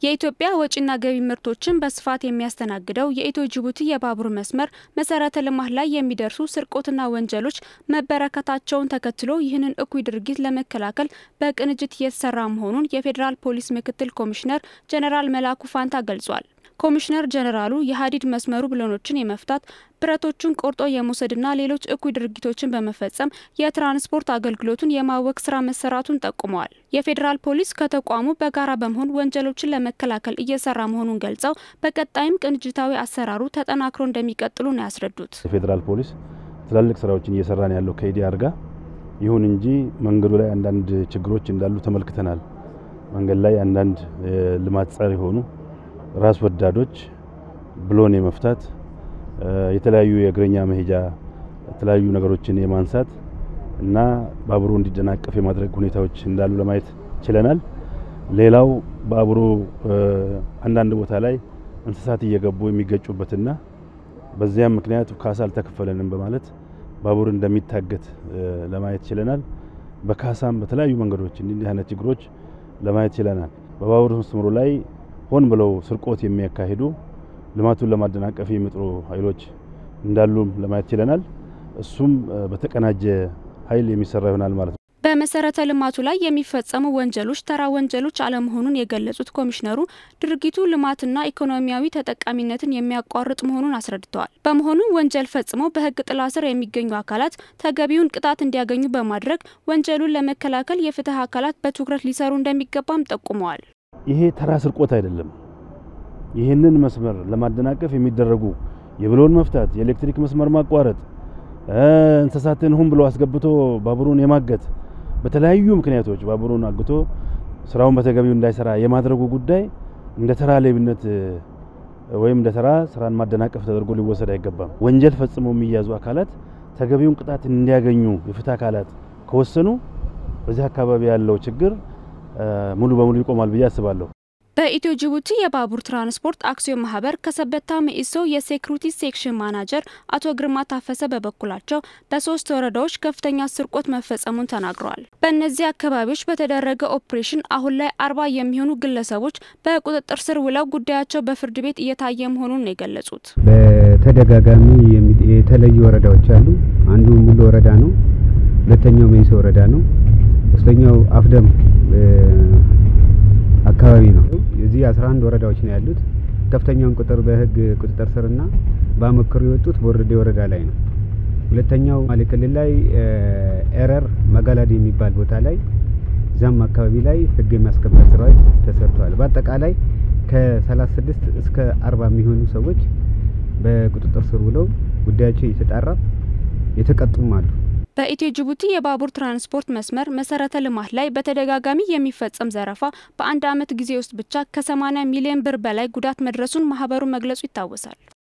የኢትዮጵያ ወጪና ገቢ ምርቶችን በስፋት የሚያስተናግደው የኢትዮ ጅቡቲ የባቡር መስመር መሰረተ ልማት ላይ የሚደርሱ ስርቆትና ወንጀሎች መበረከታቸውን ተከትሎ ይህንን እኩይ ድርጊት ለመከላከል በቅንጅት እየተሰራ መሆኑን የፌዴራል ፖሊስ ምክትል ኮሚሽነር ጀኔራል መላኩ ፋንታ ገልጿል። ኮሚሽነር ጀኔራሉ የሀዲድ መስመሩ ብሎኖችን የመፍታት ብረቶቹን ቆርጦ የመውሰድና ሌሎች እኩይ ድርጊቶችን በመፈጸም የትራንስፖርት አገልግሎቱን የማወክ ስራ መሰራቱን ጠቁመዋል። የፌዴራል ፖሊስ ከተቋሙ በጋራ በመሆን ወንጀሎችን ለመከላከል እየሰራ መሆኑን ገልጸው በቀጣይም ቅንጅታዊ አሰራሩ ተጠናክሮ እንደሚቀጥሉ ነው ያስረዱት። የፌዴራል ፖሊስ ትላልቅ ስራዎችን እየሰራ ነው ያለው ከኢዲአር ጋር። ይሁን እንጂ መንገዱ ላይ አንዳንድ ችግሮች እንዳሉ ተመልክተናል። መንገድ ላይ አንዳንድ ልማት ጸር የሆኑ ራስ ወዳዶች ብሎን የመፍታት የተለያዩ የእግረኛ መሄጃ የተለያዩ ነገሮችን የማንሳት እና ባቡሩ እንዲደናቀፍ የማድረግ ሁኔታዎች እንዳሉ ለማየት ችለናል። ሌላው ባቡሩ አንዳንድ ቦታ ላይ እንስሳት እየገቡ የሚገጩበትና በዚያም ምክንያት ካሳ አልተከፈለንም በማለት ባቡር እንደሚታገት ለማየት ችለናል። በካሳም በተለያዩ መንገዶች እንዲህ አይነት ችግሮች ለማየት ችለናል። በባቡር መስመሩ ላይ ሆን ብለው ስርቆት የሚያካሂዱ ልማቱን ለማደናቀፍ የሚጥሩ ኃይሎች እንዳሉም ለማየት ችለናል። እሱም በተቀናጀ ኃይል የሚሰራ ይሆናል ማለት ነው። በመሰረተ ልማቱ ላይ የሚፈጸሙ ወንጀሎች ተራ ወንጀሎች አለመሆኑን የገለጹት ኮሚሽነሩ ድርጊቱ ልማትና ኢኮኖሚያዊ ተጠቃሚነትን የሚያቋርጥ መሆኑን አስረድተዋል። በመሆኑም ወንጀል ፈጽመው በሕግ ጥላ ስር የሚገኙ አካላት ተገቢውን ቅጣት እንዲያገኙ በማድረግ ወንጀሉን ለመከላከል የፍትህ አካላት በትኩረት ሊሰሩ እንደሚገባም ጠቁመዋል። ይሄ ተራ ስርቆት አይደለም። ይህንን መስመር ለማደናቀፍ የሚደረጉ የብሎን መፍታት፣ የኤሌክትሪክ መስመር ማቋረጥ፣ እንስሳትን ሁን ብሎ አስገብቶ ባቡሩን የማገት በተለያዩ ምክንያቶች ባቡሩን አግቶ ስራውን በተገቢው እንዳይሰራ የማድረጉ ጉዳይ እንደ ተራ ሌብነት ወይም እንደ ተራ ስራን ማደናቀፍ ተደርጎ ሊወሰድ አይገባም። ወንጀል ፈጽመው የሚያዙ አካላት ተገቢውን ቅጣት እንዲያገኙ የፍትህ አካላት ከወሰኑ በዚህ አካባቢ ያለው ችግር ሙሉ በሙሉ ይቆማል ብዬ አስባለሁ። በኢትዮ ጅቡቲ የባቡር ትራንስፖርት አክሲዮን ማህበር ከሰበታ መኢሶ የሴኩሪቲ ሴክሽን ማናጀር አቶ ግርማ ታፈሰ በበኩላቸው በሶስት ወረዳዎች ከፍተኛ ስርቆት መፈጸሙን ተናግረዋል። በእነዚህ አካባቢዎች በተደረገ ኦፕሬሽን አሁን ላይ አርባ የሚሆኑ ግለሰቦች በቁጥጥር ስር ውለው ጉዳያቸው በፍርድ ቤት እየታየ መሆኑን ነው የገለጹት። በተደጋጋሚ የተለዩ ወረዳዎች አሉ። አንዱ ሙሉ ወረዳ ነው። ሁለተኛው መኢሶ ወረዳ ነው። ሶስተኛው አፍደም አካባቢ ነው። እዚህ 11 ወረዳዎች ነው ያሉት። ከፍተኛውን ቁጥር በህግ ቁጥጥር ስርና በአመክሮ የወጡት ቦርዴ ወረዳ ላይ ነው። ሁለተኛው ማሌ ክልል ላይ ኤረር መጋላዲ የሚባል ቦታ ላይ እዛም አካባቢ ላይ ህግ የማስከበር ስራዎች ተሰርተዋል። በአጠቃላይ ከ36 እስከ 40 የሚሆኑ ሰዎች በቁጥጥር ስር ውለው ጉዳያቸው እየተጣራ የተቀጡም አሉ። በኢትዮ ጅቡቲ የባቡር ትራንስፖርት መስመር መሰረተ ልማት ላይ በተደጋጋሚ የሚፈጸም ዘረፋ በአንድ ዓመት ጊዜ ውስጥ ብቻ ከ80 ሚሊዮን ብር በላይ ጉዳት መድረሱን ማህበሩ መግለጹ ይታወሳል።